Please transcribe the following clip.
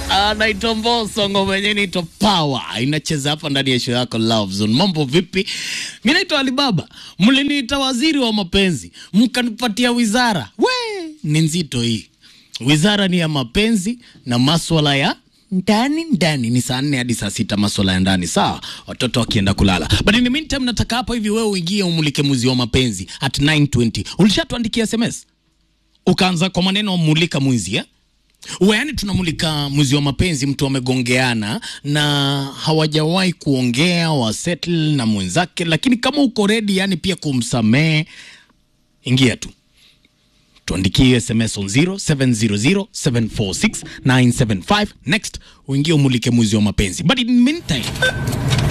anaitwa Mbosso, ngoma yenyewe inaitwa Power, inacheza hapa ndani ya show yako Love Zone. Mambo vipi? Mimi naitwa Alibaba, mliniita waziri wa mapenzi, mkanipatia wizara. We, ni nzito hii wizara, ni ya mapenzi na maswala ya ndani ndani. Ni saa nne hadi saa sita, maswala ya ndani, sawa, watoto wakienda kulala. But in the meantime, nataka hapa hivi wewe uingie umulike muzi wa mapenzi at 920. Ulishatuandikia SMS ukaanza kwa maneno mulika mwizi eh? Uwe, yani tunamulika mwizi wa mapenzi, mtu wamegongeana na hawajawahi kuongea wasettle na mwenzake, lakini kama uko ready yani pia kumsamehe, ingia tu tuandikie SMS on 0700746975 next uingie umulike mwizi wa mapenzi, but in the meantime